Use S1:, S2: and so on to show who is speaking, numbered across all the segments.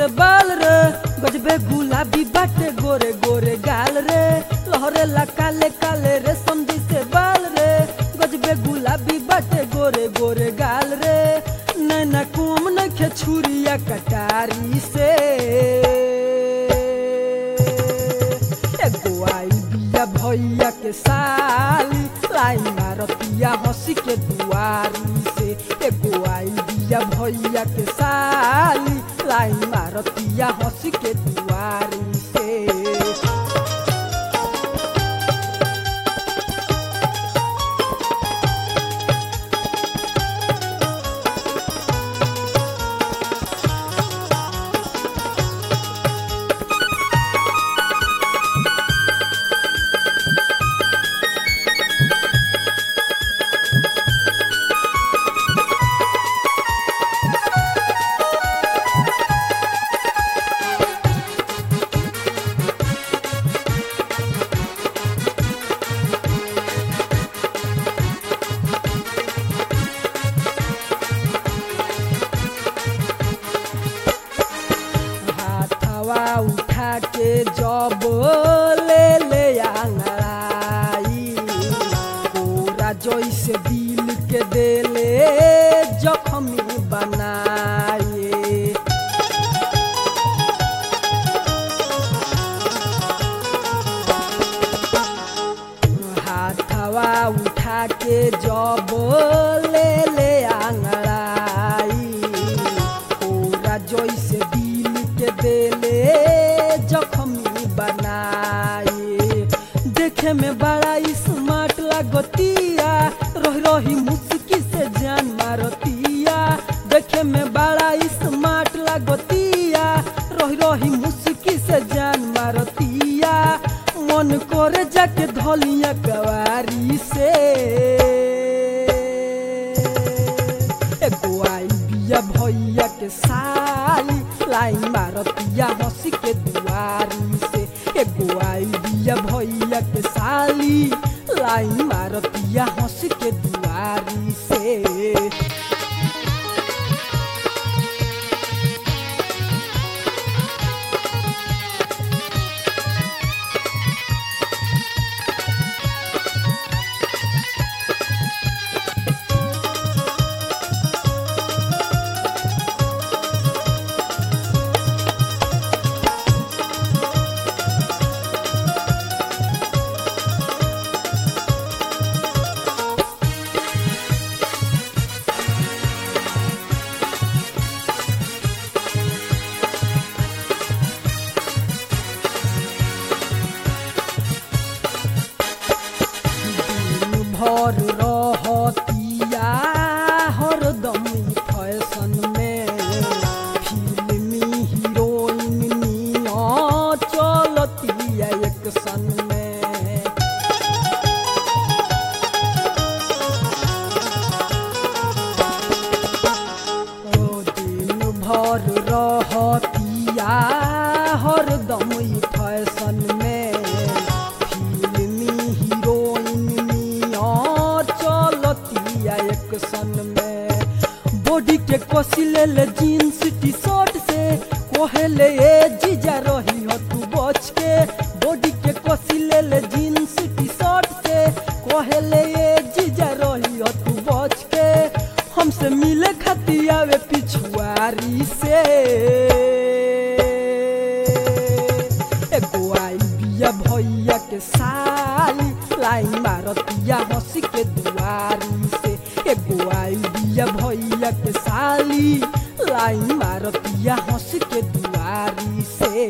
S1: से बाल रे गजबे गुलाबी बाटे गोरे गोरे गाल रे लहरे ला काले काले रे समझी से बाल रे गजबे गुलाबी बाटे गोरे गोरे गाल रे नैना कुम नखे छुरिया कटारी से एगो आई बिया भैया के साली लाई मारतिया हंसी के दुआरी से एगो आई बिया भैया के साली लाई मारतिया हंसी के दुआरी से हाथवा उठा के जब ले ले आंगड़ाई पूरा जैसे दिल के देले जख्मी बनाए हाथवा उठा के जब ले ले आंगड़ाई पूरा जैसे दिल के देले जख्मी बनाए देखे में बड़ा स्मार्ट लागतिया रही रही मुस्की से जान मारतिया देखे में बड़ा स्मार्ट लागतिया रही रही मुस्की से जान मारतिया मन करे जाके धलिया कवारी से एगो आई बिया भैया के साली लाई मारतिया हंसी के दुआरी से एगो आई बिया भैया के साली लाई मारतिया हंसी के दुआरी से दिन भर रहतिया हरदम ई फैशन में फिल्मी हीरोइन निया चलतिया एक सन में ओ दिन भर रहतिया हरदम ई फैशन में फिल्मी हीरोइन नियर चलतिया एक सन में बॉडी के कसी ले ले जीन्स टी शर्ट से कोहेले ए जीजा रही हो तू बच के बॉडी के कसी ले ले जीन्स टी शर्ट से कोहेले ए जीजा रही हो तू बच के हमसे मिले खाती आवे पिछुआरी से एगो आई बिया भैया के साली लाई मारतिया हंसी के दुआरी से एगो आई बिया भैया के साली लाई मारतिया हंसी के दुआरी से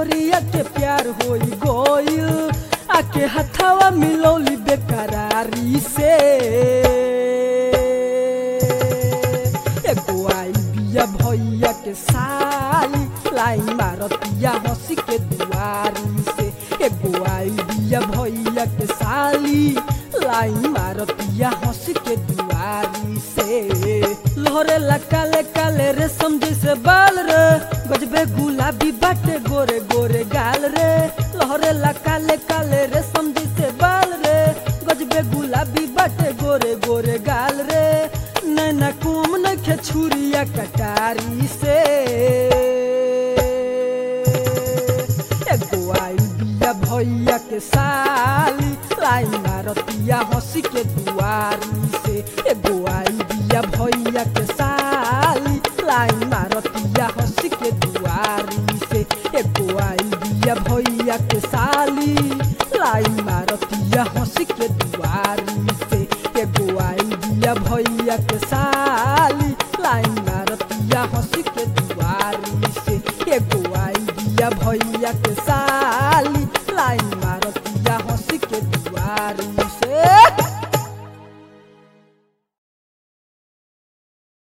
S1: मेहरिया के प्यार होई गोइल आके हथवा मिलौली बेकरारी से एगो आई बिया भैया के साली लाई मारतिया हंसी के दुआरी से एगो आई बिया भैया के साली लाई मारतिया हंसी के दुआरी से लहरे ला काले काले रे समझे से बाल रे गजबे गुलाबी बाटे गोरे गोरे गाल रे लहरे ला काले काले रे समझे से बाल रे गजबे गुलाबी बाटे गोरे गोरे गाल रे नैना कुम नखे छुरिया कटारी से एगो आई बिया भैया के साली लाई मारतिया हंसी के दुआरी से एगो आई बिया भैया के साली लाई मारतिया हंसी के दुआरी से एगो आई बिया भैया के साली लाई मारतिया हंसी के दुआरी से एगो आई बिया भैया के साली लाई मारतिया हंसी के